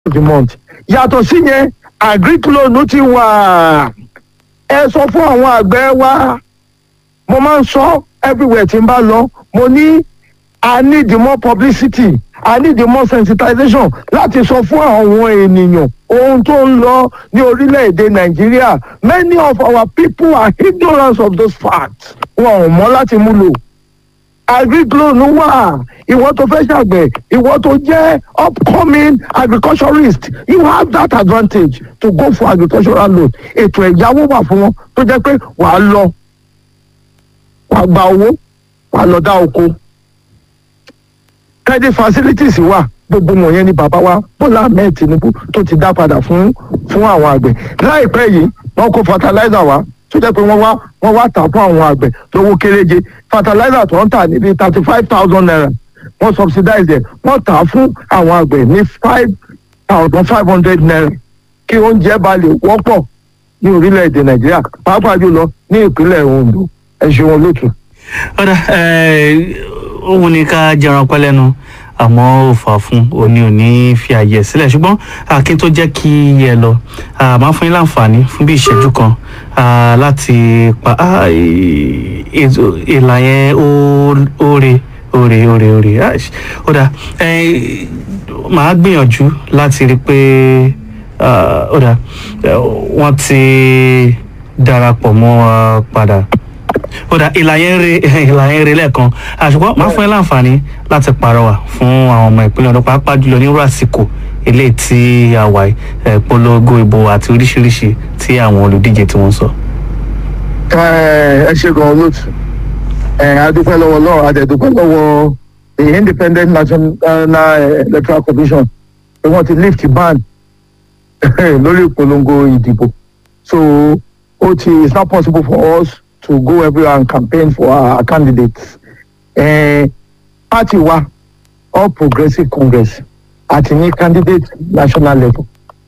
of the month yàtọ̀ sí yẹn agric loan ti wà ẹ sọ fún àwọn àgbẹ̀ wa mo máa ń sọ everywhere tí n bá lọ mo ní i need more publicity i need more sensitization láti sọ fún àwọn ènìyàn ohun tó ń lọ ní orílẹ̀-èdè nàìjíríà many of our people are ignorant of those facts wọn ò mọ̀ láti mú lò agric loan wà ìwọ tó fẹ́ ṣàgbẹ̀ ìwọ tó jẹ́ upcoming agriculturist you have that advantage to go for agricultural loan ètò ẹ̀yáwó wà fún wọn tó jẹ́ pé wàá lọ wàá gba owó wàá lọ dá oko credit facilities wà gbogbo wọ̀nyẹn ni bàbá wa bọ́lá ahmed tinubu tó ti dá padà fún fún àwọn àgbẹ̀ láìpẹ́ yìí wọ́n kó fertilizer wá tó jẹ́ pé wọ́n wá wọ́n wá tà fún àwọn àgbẹ̀ lówó kéréje fertilizer tó ń tà níbi thirty five thousand naira wọ́n subsidize ẹ̀ wọ́n tà á fún àwọn àgbẹ̀ ní five thousand five hundred naira kí oúnjẹ bá lè wọ́pọ̀ ní orílẹ̀-èdè nàìjíríà pàápàá jùlọ ní ìpínlẹ̀ ondo ẹ ṣeun olóòtú. ọ̀dà òun ni ká jẹran pẹ́ lẹ́nu àmọ́ ò fà fún òní òní fi àyè sílẹ̀ ṣùgbọ́n akin tó jẹ́ kí ẹ lọ máa fún yín láǹfààní fún bí ìṣẹ́jú kan ah, láti pa ah, ì- ètò- ìlà yẹn ó- óre óre óre óre Ah, ṣ- ó dà eh, màá gbìyànjú láti rí i pé ah, ó dà eh, wọ́n ti darapọ̀ mọ́ wa padà ó dà ìlà yẹn re ìlà yẹn re lẹ́ẹ̀kan àṣùgbọ́n máa fún ẹ láǹfààní láti pàrọwà fún àwọn ọmọ ìpínlẹ̀ ọ̀dọ́ pàápàá jùlọ nírú àsìkò eléyìí tí a wà yìí, eh, polongo ìbò àti oríṣiríṣi tí àwọn olùdíje tí wọ́n sọ. ẹ ẹ ṣe gan olóòtú ẹ adúpẹ́ lọ́wọ́ lọ́wọ́ adẹ̀dúpẹ́ lọ́wọ́ the independent national electoral commission pé wọ́n ti lift ban lórí ìpolongo ìdìbò so ó ti it's not possible for us to go everywhere and campaign for our candidates eh, party wa all progressive congress àti ní candidate national level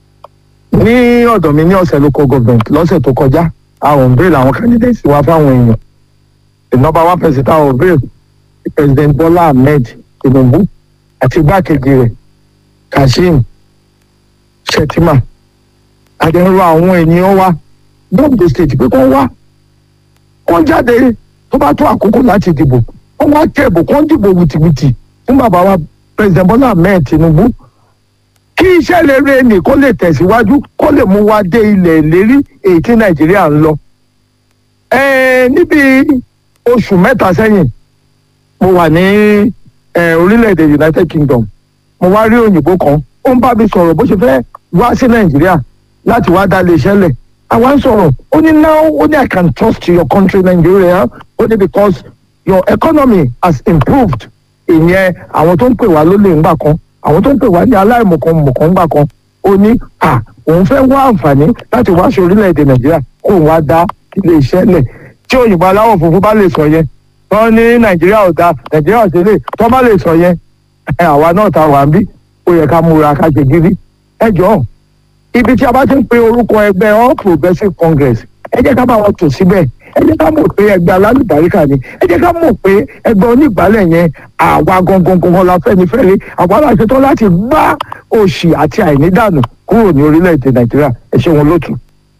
ní ọ̀dọ̀ mi ní ọ̀sẹ̀ local government lọ́sẹ̀ tó kọjá àwọn bail àwọn candidates wa fáwọn èèyàn the number one person táwọn bail president bola ahmed tinubu àti igbákejì rẹ̀ kashim shettima àdéhùn àwọn ènìyàn wa gbọ́dọ̀ state pé kó wá kó jáde tó bá tó àkókò láti dìbò kó wá kẹ́ẹ̀bù kó dìbò wìtìwìtì fún bàbá wa president bola ahmed tinubu kí iṣẹ́ rere nì kó lè tẹ̀síwájú kó lè mú wa dé ilẹ̀ ìlérí èyí tí nàìjíríà ń lọ. Ẹ́ẹ̀, níbi oṣù mẹ́ta sẹ́yìn mo wà ní ẹ̀, orílẹ̀-èdè united kingdom mo wá rí òyìnbó kan ó ń bá mi sọ̀rọ̀ bó ṣe fẹ́ wá sí nàìjíríà láti wá dá lè ṣẹlẹ̀ àwa ń sọ̀rọ̀ ó ní now ó ní i can trust your country nigeria ó ní because your economy has improved ìyẹn àwọn tó ń pè wá lólè ńgbà kan àwọn tó ń pè wá ní aláìmọ̀kànmọ̀kàn ńgbà kan ó ní à òun fẹ́ wá àǹfààní láti wá sí orílẹ̀-èdè nàìjíríà kó òun wá dá ilé iṣẹ́ lẹ̀ tí òyìnbó aláwọ̀ funfun bá lè sọ yẹn wọ́n ní nàìjíríà ò da nàìjíríà ò ṣe lè tó bá lè sọ yẹn ẹ, àwa náà ta wà ń bí ó yẹ ká múra ká ṣe gírí ẹ jọ̀ọ́ ibi tí a bá ti ń pe orúkọ ẹgbẹ́ all progressive congress ẹ jẹ́ ká bá wọn tò síbẹ̀ ẹ jẹ́ ká mọ̀ pé ẹgbẹ́ alálùbáríkà ni ẹ jẹ́ ká mọ̀ pé ẹgbẹ́ onígbàálẹ̀ yẹn àwa gangan gangan la fẹ́ni fẹ́re àwa la ṣetán láti gbá òṣì àti àìnídànù kúrò ní orílẹ̀-èdè nàìjíríà ẹ ṣe wọn lótú.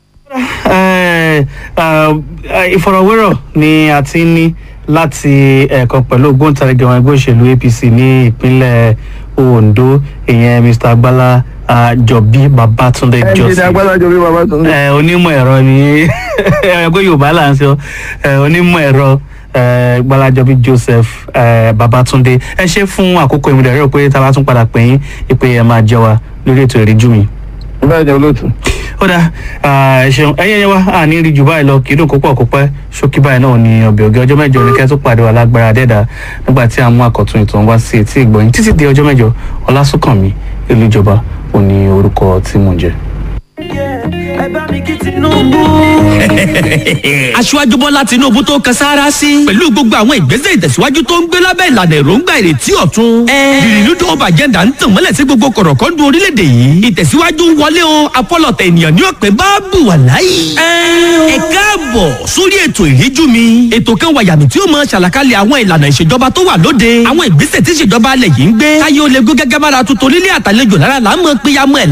Eh, ah, ìfọ̀rọ̀wérọ̀ ni a ti ń ní láti ẹ̀ẹ̀kan pẹ̀lú ògbóǹtarìgì àwọn ẹgbẹ́ òṣèlú apc ní ìpínlẹ̀ ondo ìyẹn mr agbala ah, jọbí babatunde ẹ ní joseph agbádájọ bí bàbá tó ń Eh, onímọ̀ ẹ̀rọ ni ẹgbẹ́ yorùbá là ń sọ Eh, onímọ̀ ẹ̀rọ eh, gbalajobi joseph eh, babatunde ẹ ṣe fún àkókò ìmúdẹ̀ rẹ̀ pé tá a bá tún padà pè yín ìpè ẹ̀ máa jẹ́ wa lórí ètò ìríjú mi bẹ́ẹ̀ ni olótú. ó dá ẹ ṣeun ẹyẹ yẹn wá àní rí jù báyìí lọ kì í dùn kópọ̀ kópẹ́ ṣókí báyìí náà ní ọbẹ̀ ògì ọjọ́ mẹ́jọ ní kẹ́ tó pàdé wa lágbára dẹ́dà nígbà tí a mú àkọ́tún ìtàn wá sí etí ìgbọ̀nyìn títí di ọjọ́ mẹ́jọ ọlásùnkànmí ìlú ìjọba òní orúkọ tí mò ń jẹ. yeah, yeah. ẹ bá mi kí Tinubu. aṣíwájú bọ́lá tinubu tó kan sáárá sí pẹ̀lú gbogbo àwọn ìgbésẹ̀ ìtẹ̀síwájú tó ń gbé lábẹ́ ìlànà èròǹgbà ìrètí ọ̀tun. ìrìnnú tó ọba agenda ń tàn mọ́lẹ̀ sí gbogbo kọ̀rọ̀kọ́ndù orílẹ̀-èdè yìí ìtẹ̀síwájú ń wọlé o apọ́lọ̀tẹ̀ ènìyàn ní ọ̀pẹ bá bù wà láyé. ẹ káàbọ̀ sórí ètò ìríjú mi ètò kan wàyàmì tí ó mọ ṣàlàkalẹ̀ àwọn ìlànà ìṣèjọba tó wà lóde àwọn ìgbésẹ̀ tí ìṣèjọba alẹ̀ yìí ń gbé káyé ó lè gún gẹ́gẹ́ bára tuntun nílé àtàlejò lára là ń mọ péyàmọ́ ẹ̀